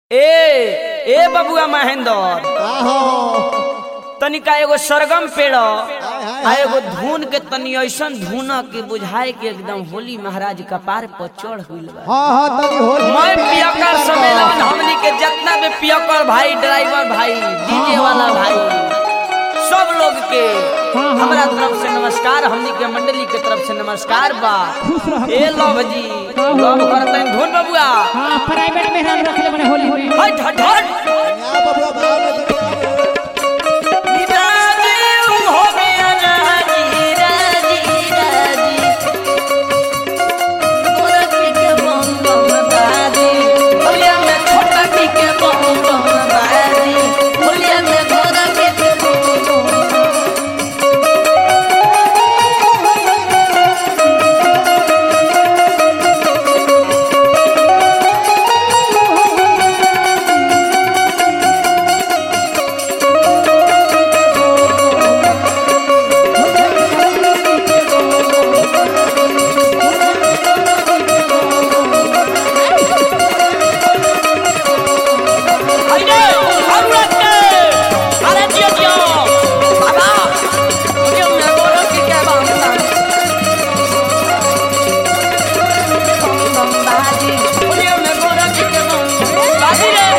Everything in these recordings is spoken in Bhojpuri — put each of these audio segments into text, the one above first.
ए ए बबुआ महेंद्र आहो तनिका एगो सरगम पेड़ हाय, आ एगो धुन के तनी ऐसन धुन के बुझाए के एकदम होली महाराज कपार पर चढ़ गइल बा हाँ हाँ तनी होली मैं में पियकर पेंटिंग सम्मेलन करवा। हमनी के जितना भी पियकर भाई ड्राइवर भाई डीजे वाला भाई सब लोग के हमरा तरफ से नमस्कार हमनी के मंडली के तरफ से नमस्कार बा ए लव जी लव करतन धुन बबुआ हाँ प्राइवेट में हम रखले बने होली में हट हट हट यहाँ बबुआ भाव में दिखाओ। राजी हो गया राजी राजी राजी गोरा पी के बम बम बाजी होलिया में छोटा पी के बम बम बाजी होलिया में गोरा पी के बम बम Haydi! Avratte! Ara diyor diyor! Baba! Bugün ne olur ki ke bamba? Bambaji! Bugün ne olur ki ke bamba? बाजी रे!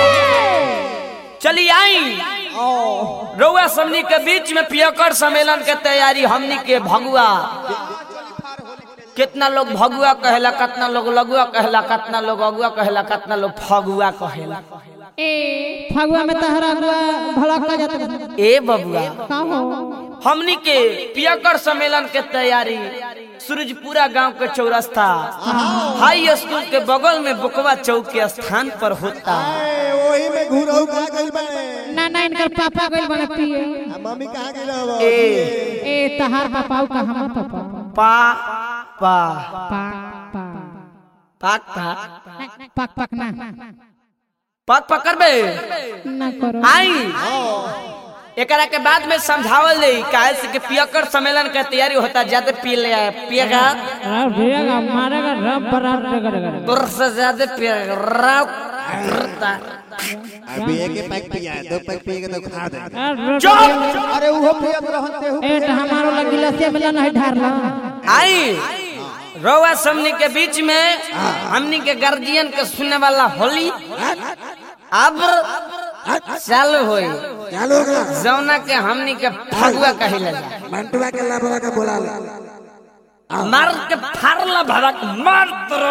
चली आई रउआ समनी के बीच में पियकर सम्मेलन के तैयारी हमनी के भगुआ कितना लोग भगुआ कहेला कितना लोग लगुआ कहेला कितना लोग अगुआ कहेला कितना लोग फगुआ कहेला ए फगुआ में तहरा गुआ भड़का जाता ए बबुआ का हो हमनी के पियकर सम्मेलन के तैयारी सूरजपुरा गांव के चौरस्ता हाई स्कूल के बगल में बुकवा चौक के स्थान पर होता ए, वही में घुरहु कहाँ गइल बाड़े? ना ना इनकर पापा गइल बने पिए आ मम्मी कहाँ गइल हव? ए ए तहार पापा का हम पापा पा पा पा पा पाक पाक पक पक ना पाक पाक करबे ना करो आई एकरा के बाद में समझावल दे काहे से कि पियकर सम्मेलन के तैयारी होता ज्यादा पी ले आए पिएगा अरे भैया मारेगा रब बराबर करेगा तुर से ज्यादा पिएगा राव करता। अभी एक ही पैक पिया है, दो पैक पिएगा तो खा दे चुप अरे उहो पिया तो रहन तेहू ए तो हमारो लगी लसिया मिला नहीं ढारला आई रउआ समनी के बीच में हमनी के गार्जियन के सुनने वाला होली अब चालू होई चालू हो गया जौना के हमनी के फगुआ कहिले मंटुआ के लाभवा के बोला ले मार के फाड़ला भड़क मार तोरो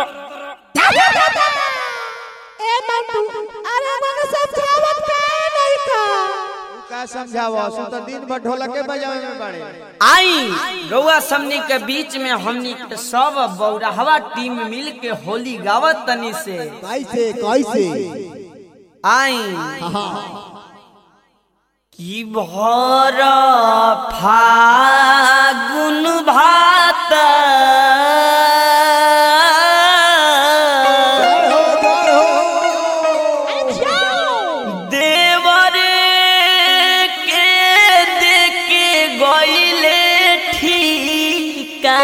ए मंटू अरे मने समझावत का नहीं का का समझावा सु तो दिन भर ढोलके बजावे में बाड़े आई रउआ समनी के बीच में हमनी के सब बौरहवा टीम मिल के होली गावत तनी से कैसे कैसे आई की भर फागुन भात हो जय हो देवरे के देके गईले ठीका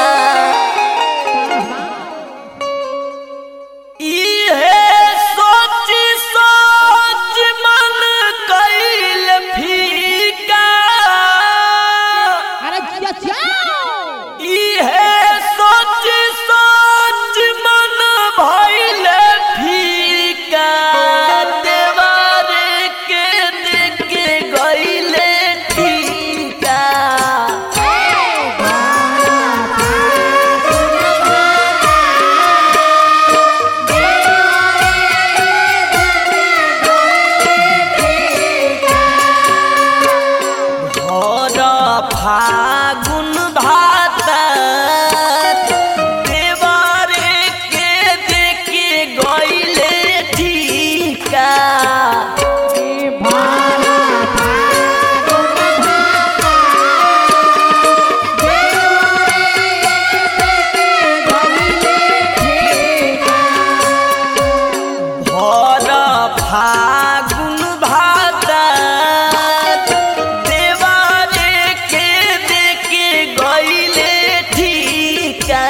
इहे सोच सोच मन कइल फीका अरे जिया जाओ इहे सोच सोच मन भइल फीका देवारे के देके गइले ठीका भर फागुन भात देवरे के देके गइले ठीका भर फागुन भात देवरे के देके गइले ठीका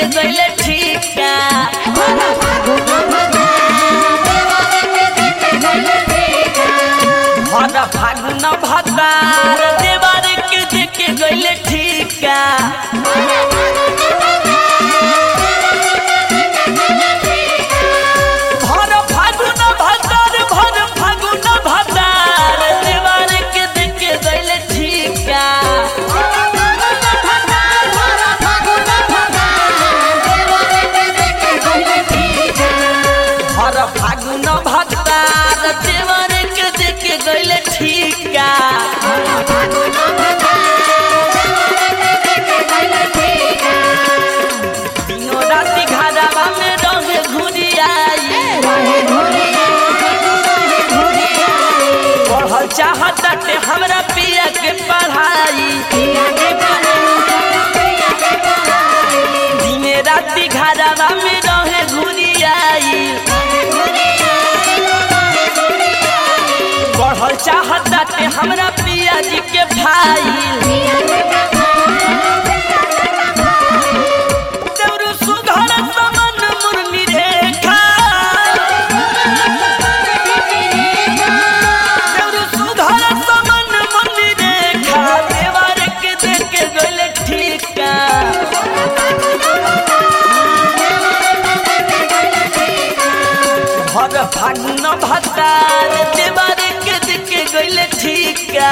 देके गइले ठीका हर फागुन भतार देवर के देके गइले ठीका भर फागुन भतार भर फागुन भतार देवर के देके गइले ठीका हर फागुन भतार देवर के देके गइले ठीका दिनो राति घरवा में रहे घुरियाई पढ़ल चाहताटे हमरा पिया के पढ़ाई दिने राति घरवा में रहे घुरियाई पढ़ल चाहताटे हमरा पिया जी के भाई देउरु सुघर समन मुरली रेखा देउरु सुघर समन मुरली रेखा देवर के देके गइले ठीका भर फागुन भतार देवर के देके गइले ठीका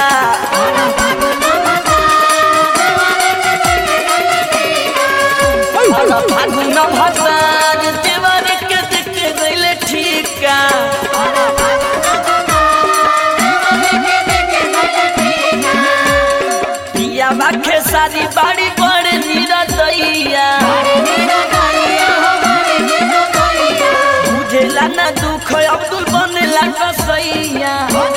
भर फागुन भतार देवर के देके गइले ठीका पिया बाखे सारी बाड़ी बड़े निरदैया बुझेला ना दुख अब्दुल बनेला कसैया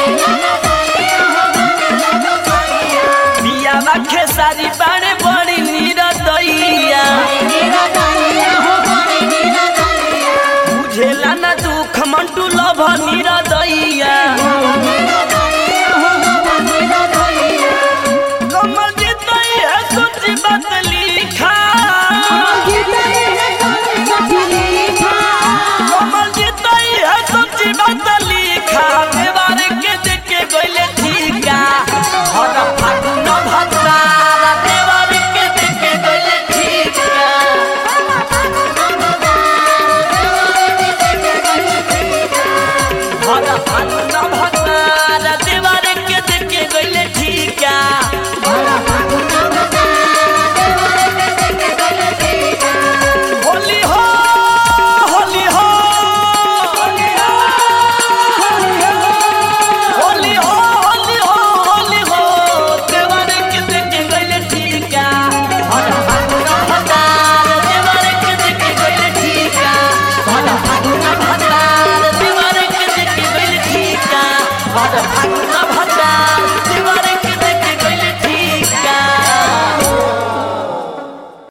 पिया बाखे सारी बाड़े बड़ी निरदैया बुझेला ना दुख मंटू लभनी